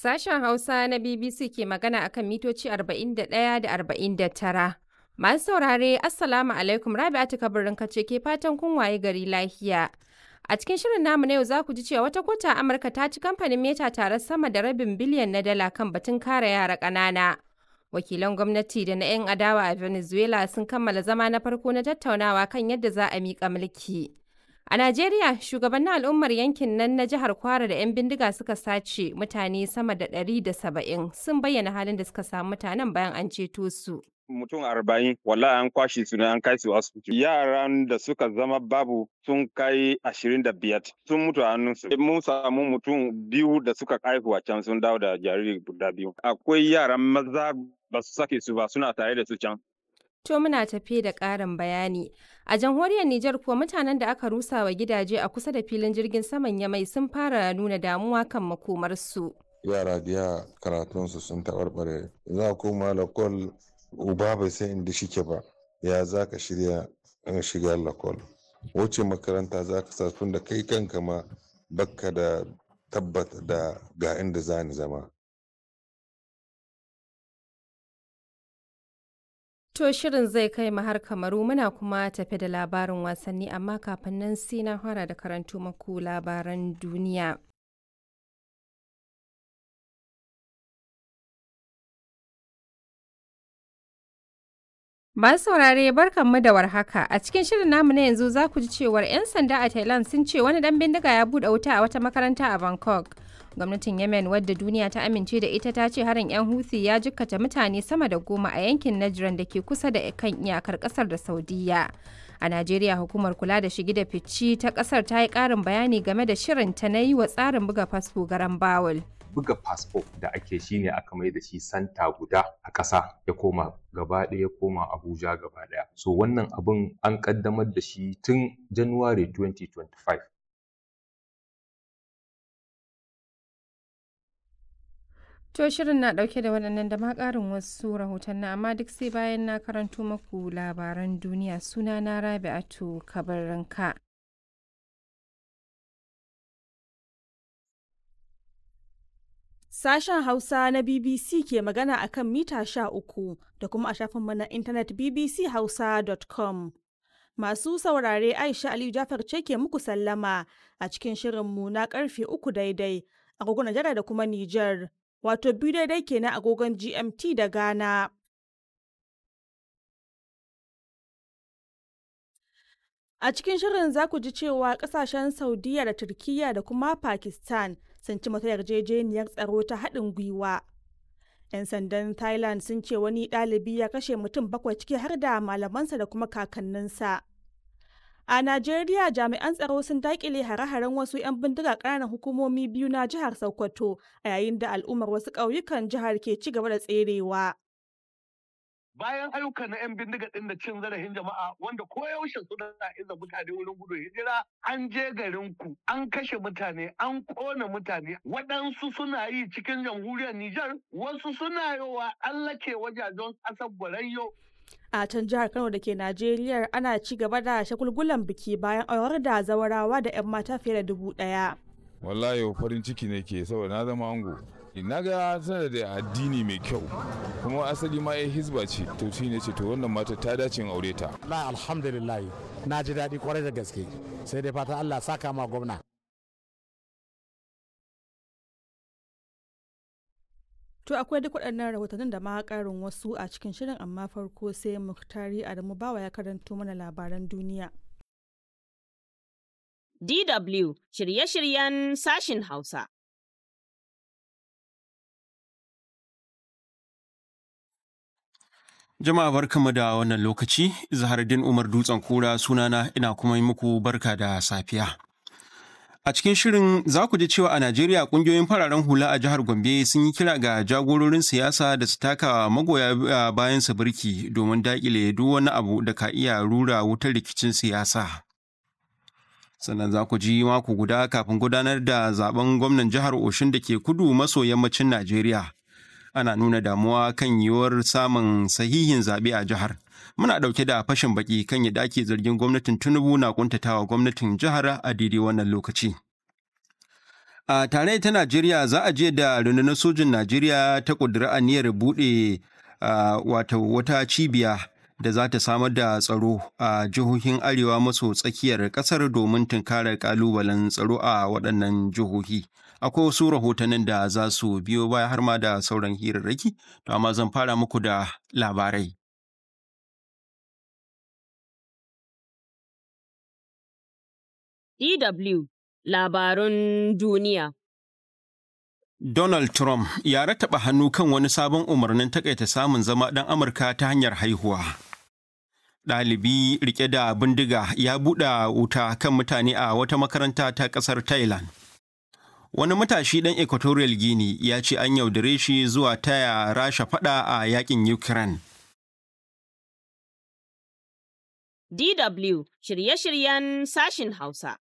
Sashen Hausa na BBC ke magana akan mitoci 41 da 49. Masu saurare, Assalamu alaikum Rabi'atu kabirin kace ke fatan kun waye gari lafiya. A cikin shirin namu na yau za ku ji cewa wata kota a Amurka ta ci kamfanin Meta tare sama da rabin biliyan na dala kan batun kare yara ƙanana. Wakilan gwamnati da na 'yan adawa a Venezuela sun kammala zama na farko na tattaunawa kan yadda za a miƙa mulki. A Najeriya, shugabannin al'ummar yankin nan na jihar Kwara da 'yan bindiga suka sace mutane sama da ɗari da saba'in sun bayyana halin da suka samu mutanen bayan an ceto su. mutum arba'in wallahi an kwashe su ne an kai su asibiti yaran da suka zama babu sun kai ashirin da biyar sun mutu a hannunsu mun samu mutum biyu da suka haihu a can sun dawo da jariri guda biyu akwai yaran maza ba su sake su ba suna tare da su can To muna tafe da ƙarin bayani. A jamhuriyar Nijar kuwa mutanen da aka rusa wa gidaje a kusa da filin jirgin saman Yamai sun fara nuna damuwa kan makomarsu. Yara biya karatunsu sun taɓarɓare. Za koma lakol uba bai san inda shike ba. Ya za ka shirya in shiga lakol. Wace makaranta za ka sa tun da kai kanka ma bakka da tabbata da ga inda za ni zama. To shirin zai kai mu har kamaru muna kuma tafi da labarin wasanni amma kafin nan sai na fara da karanto maku labaran duniya. Masu saurare barkanmu da warhaka a cikin shirin namu na yanzu za ku ji cewar 'yan sanda a Thailand sun ce wani dan bindiga ya buɗe wuta a wata makaranta a Bangkok. Gwamnatin Yemen wadda duniya ta amince da ita ta ce harin 'yan Houthi ya jikkata mutane sama da goma a yankin Najran da ke kusa da kan iyakar kasar da Saudiya. A Najeriya hukumar kula da shigi da fici ta kasar ta yi ƙarin bayani game da shirin ta na yi wa tsarin buga fasfo garan bawul. buga fasfo da ake shi ne aka mai da shi santa guda a ƙasa ya koma gaba ɗaya ya koma abuja gaba ɗaya so wannan abin an ƙaddamar da shi tun january 2025 To shirin na ɗauke da waɗannan da ma ƙarin wasu rahotanni amma duk sai bayan na karanto maku labaran duniya suna na rabi'atu kabarinka. Sashen Hausa na BBC ke magana a kan mita sha uku da kuma a shafinmu na intanet bbchausa.com. Masu saurare Aisha Aliyu Jafar ce ke muku sallama a cikin shirinmu na karfe uku daidai agogon Najeriya da kuma Nijar, wato biyu daidai kenan agogon GMT da Ghana. A cikin shirin za ku ji cewa kasashen Saudiya da Turkiyya da kuma Pakistan sun ci mata yarjejeniyar tsaro ta haɗin gwiwa. 'Yan sandan Thailand sun ce wani ɗalibi ya kashe mutum bakwai ciki har da malamansa da kuma kakanninsa. A Najeriya jami'an tsaro sun daƙile hare-haren wasu 'yan bindiga ƙananan hukumomi biyu na jihar Sokoto a yayin da al'ummar wasu ƙauyukan jihar ke ci gaba da tserewa. bayan ayyukan na 'yan bindiga ɗin da cin zarafin jama'a wanda koyaushe suna iza mutane wurin gudun hijira an je garin ku an kashe mutane an kona mutane waɗansu suna yi cikin jamhuriyar Nijar wasu suna yowa allake wajajen ƙasar Borayyo A can jihar Kano da ke Najeriya ana ci gaba da shagulgulan biki bayan aurar da zawarawa da 'yan mata fiye da dubu ɗaya. Wallahi farin ciki ne ke saboda na zama ango. na ga tana da addini mai kyau kuma asali ma ya hizba ce to shi ne ce to wannan mata ta dace in aure ta la alhamdulillah na ji daɗi kwarai da gaske sai dai fata Allah saka ma gwamna To akwai duk waɗannan rahotannin da ma ƙarin wasu a cikin shirin amma farko sai Muktari Adamu Bawa ya karanto mana labaran duniya. DW shirye-shiryen sashin Hausa. Jama'a barkanmu da wannan lokaci, Zahardin Umar Dutsen Kura sunana ina kuma yi muku barka da safiya. A cikin shirin za ku ji cewa a Najeriya kungiyoyin fararen hula a jihar Gombe sun yi kira ga jagororin siyasa da su taka magoya bayan su birki domin daƙile duk wani abu da ka iya rura wutar rikicin siyasa. Sannan za ku ji mako guda kafin gudanar da zaben gwamnan jihar Oshun da ke kudu maso yammacin Najeriya. ana nuna damuwa kan yiwuwar samun sahihin zaɓe a jihar. Muna ɗauke da fashin baki kan yadda ake zargin gwamnatin Tinubu na kuntatawa gwamnatin jihar a daidai wannan lokaci. A tare ta Najeriya za a je da rundunar sojin Najeriya ta ƙudiri aniyar buɗe wata wata cibiya da za ta samar da tsaro a jihohin arewa maso tsakiyar ƙasar domin tunkarar ƙalubalen tsaro a waɗannan jihohi. Akwai wasu rahotannin da za su biyo baya har ma da sauran hirarraki, to amma zan fara muku da labarai. DW Labarun Duniya Donald Trump ya rattaba hannu kan wani sabon umarnin takaita samun zama ɗan Amurka ta hanyar haihuwa. Ɗalibi rike da bindiga ya buɗe wuta kan mutane a wata makaranta ta ƙasar Thailand. Wani matashi ɗan Equatorial Guinea ya ce an yaudare shi zuwa taya rasha faɗa a yakin Ukraine. DW shirye-shiryen sashin Hausa.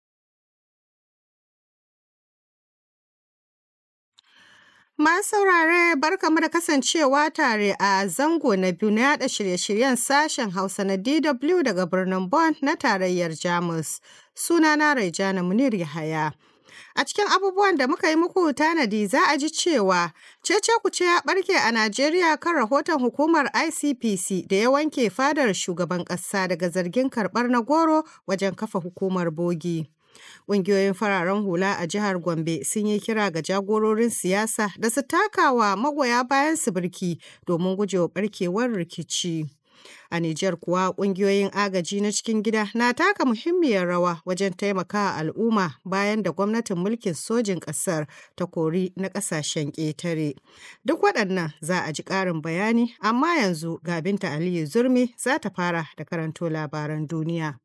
Ma saurare barkamu da kasancewa tare a zango na biyu na yada shirye-shiryen sashen Hausa na DW daga birnin Bonn na tarayyar Jamus. Sunana Raijana Munir Yahaya. A cikin abubuwan da muka yi muku tanadi za a ji cewa cece kuce ya barke a Najeriya kan rahoton hukumar ICPC da ya wanke fadar shugaban ƙasa daga zargin karɓar na goro wajen kafa hukumar bogi. Ƙungiyoyin fararen hula a jihar Gombe sun yi kira ga jagororin siyasa da su takawa magoya bayan su birki domin gujewa barkewar rikici. A Nijar kuwa ƙungiyoyin agaji na cikin gida na taka muhimmiyar rawa wajen taimakawa al'umma bayan da gwamnatin mulkin sojin ƙasar ta kori na ƙasashen ƙetare. Duk waɗannan za a ji ƙarin bayani, amma yanzu ga Binta Aliyu Zurmi za ta fara da karanto labaran duniya.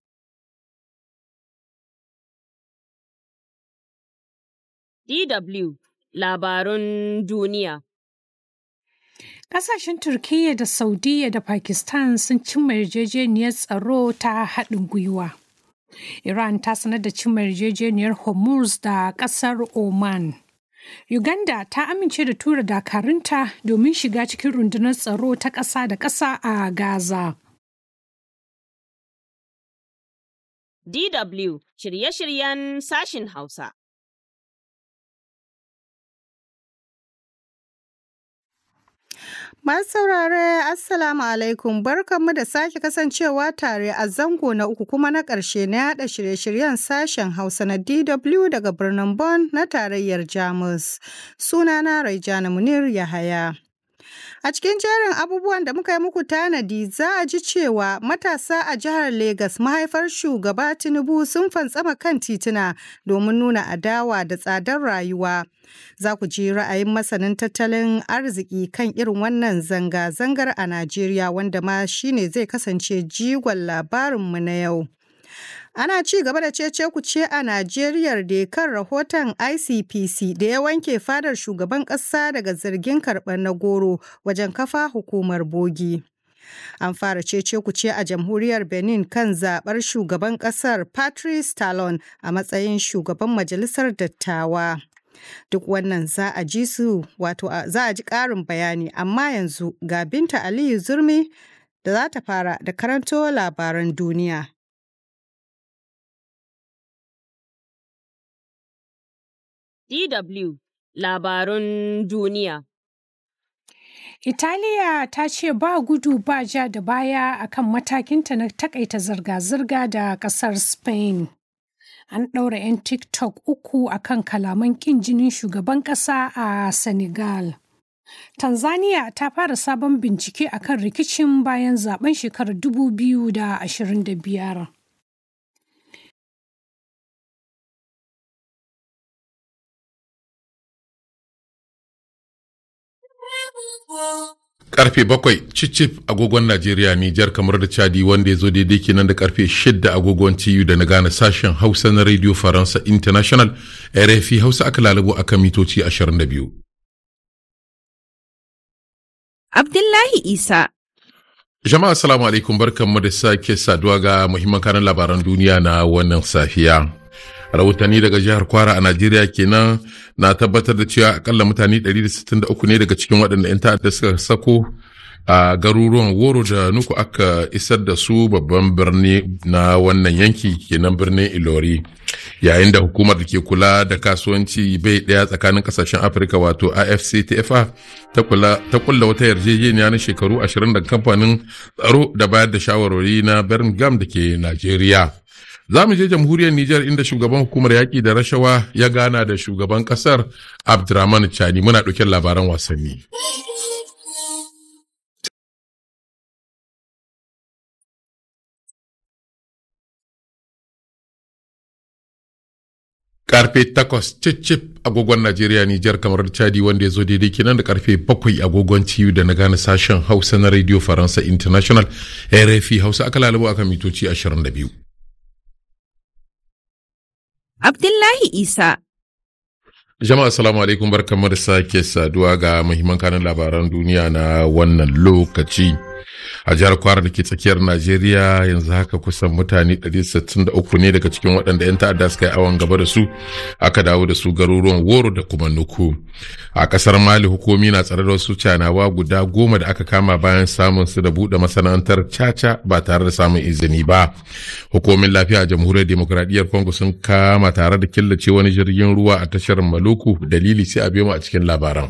DW Labarun Duniya Ƙasashen Turkiyya da Saudiyya da Pakistan sun cimma yarjejeniyar tsaro ta haɗin gwiwa. Iran ta sanar da cimma yarjejeniyar Hormuz da ƙasar Oman. Uganda ta amince da tura dakarunta domin shiga cikin rundunar tsaro ta ƙasa da ƙasa a Gaza. DW shirye-shiryen sashin Hausa. Masu saurare Assalamu alaikum barkanmu da sake kasancewa tare a zango na uku kuma na ƙarshe na yada shirye-shiryen sashen Hausa na DW daga birnin Bonn na tarayyar Jamus. Sunana Raijana Munir Yahaya. A cikin jerin abubuwan da muka yi muku tanadi za a ji cewa matasa a jihar Legas mahaifar shugaba Tinubu sun fantsama kan tituna domin nuna adawa da tsadar rayuwa. Za ku ji ra'ayin masanin tattalin arziki kan irin wannan zanga-zangar a Najeriya wanda ma shine zai kasance jigon labarinmu na yau. Ana ci gaba da cece kuce a Najeriya da kan rahoton ICPC da ya wanke fadar shugaban ƙasa daga zargin karɓar na goro wajen kafa hukumar bogi. An fara cece kuce a jamhuriyar Benin kan zaɓar shugaban ƙasar Patrice Talon a matsayin shugaban majalisar dattawa. Duk wannan za a ji su wato za a ji ƙarin bayani amma yanzu ga Binta Aliyu Zurmi da za ta fara da karanto labaran duniya. DW Labarun Duniya Italiya ta ce ba gudu ba ja da baya akan matakinta na takaita zirga-zirga da ƙasar Spain. An ɗaura 'yan TikTok uku akan kalaman ƙin jinin shugaban ƙasa a Senegal. Tanzania ta fara sabon bincike akan rikicin bayan zaben shekarar 2025. Karfe bakwai cicif agogon Najeriya Nijar kamar da Chadi wanda ya zo daidai kenan da karfe shidda agogon TU da na gane sashen Hausa na Radio Faransa International RFI Hausa aka lalabo akan mitoci 22. Abdullahi Isa. Jama'a assalamu alaikum barkanmu da sake saduwa ga muhimman kanan labaran duniya na wannan safiya. rahotanni daga jihar kwara a najeriya kenan na tabbatar da cewa akalla mutane 163 ne daga cikin waɗanda 'yan ta'adda suka sako a garuruwan woro da nuku aka isar da su babban birni na wannan yanki kenan birnin ilori yayin da hukumar da ke kula da kasuwanci bai ɗaya tsakanin kasashen afirka wato afctfa ta kulla wata yarjejeniya na shekaru 20 da kamfanin tsaro da bayar da shawarwari na birmingham da ke najeriya za mu je jamhuriyar Nijar inda shugaban hukumar yaƙi da rashawa ya gana da shugaban ƙasar Abdurrahman Chani muna ɗauke labaran wasanni. karfe takwas cicip agogon Najeriya Nijar kamar Chadi wanda ya zo daidai kenan da karfe bakwai agogon ciyu da na gane sashen Hausa na Radio Faransa International RFI Hausa aka lalabo akan mitoci 22. Abdullahi Isa. Jama'a assalamu alaikum barkamu da sake saduwa ga muhimman kanin labaran duniya na wannan lokaci. A jihar Kwara da ke tsakiyar Najeriya yanzu haka kusan mutane 163 ne daga cikin waɗanda 'yan ta'adda suka yi awon gaba da su aka dawo da su garuruwan Woro da kuma Nuku. A ƙasar Mali hukumi na tsare da wasu canawa guda goma da aka kama bayan samun su da buɗe masana'antar caca ba tare da samun izini ba. Hukumin lafiya a jamhuriyar demokuraɗiyyar Congo sun kama tare da killace wani jirgin ruwa a tashar Maluku dalili sai a biyo mu a cikin labaran.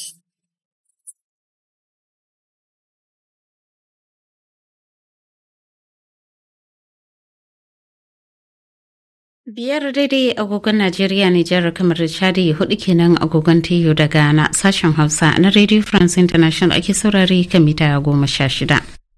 Biyar daidai agogon Najeriya Nijar kamar da Chadi hudu kenan agogon Tiyo da Ghana sashen Hausa na Radio France International ake saurari kan mita goma sha shida.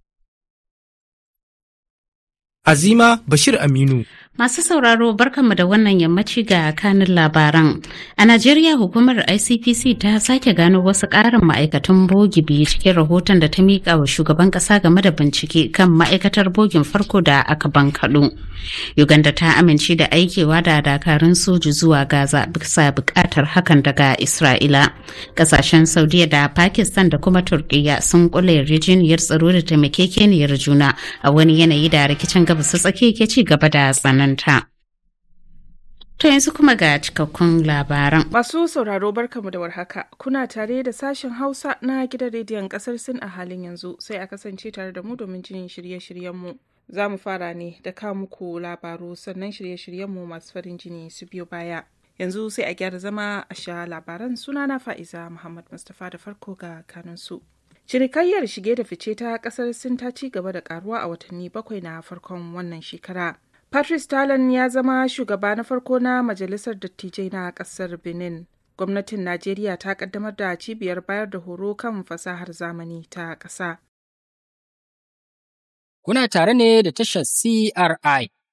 Azima Bashir Aminu. Masu sauraro barkanmu da wannan yammaci ga kanin labaran. A Najeriya hukumar ICPC ta sake gano wasu ƙarin ma'aikatan bogi biyu cikin rahoton da ta miƙa wa shugaban ƙasa game da bincike kan ma'aikatar bogin farko da aka bankaɗo. Uganda ta amince da aikewa da dakarun soji zuwa Gaza bisa buƙatar hakan daga Isra'ila. Ƙasashen Saudiya da Pakistan da kuma Turkiyya sun kula yarjejeniyar tsaro da taimakekeniyar juna a wani yanayi da rikicin gabas tsaki ke ci gaba da tsananta. To yanzu kuma ga cikakkun labaran. Masu sauraro barkamu da warhaka. Kuna tare da sashen Hausa na gidan rediyon kasar Sin a halin yanzu sai a kasance tare da mu domin jin shirye-shiryenmu. Za mu fara ne da ka muku labaru sannan shirye-shiryenmu masu farin jini su biyo baya. Yanzu sai a gyara zama a sha labaran sunana Fa'iza Muhammad Mustapha da farko ga kanunsu. Cinikayyar shige da fice ta kasar Sin ta ci gaba da karuwa a watanni bakwai na farkon wannan shekara. Patrice Talon ya zama shugaba na farko na Majalisar Dattijai na kasar Benin. Gwamnatin Najeriya ta kaddamar da cibiyar bayar da horo kan fasahar zamani ta ƙasa. Kuna tare ne da tashar CRI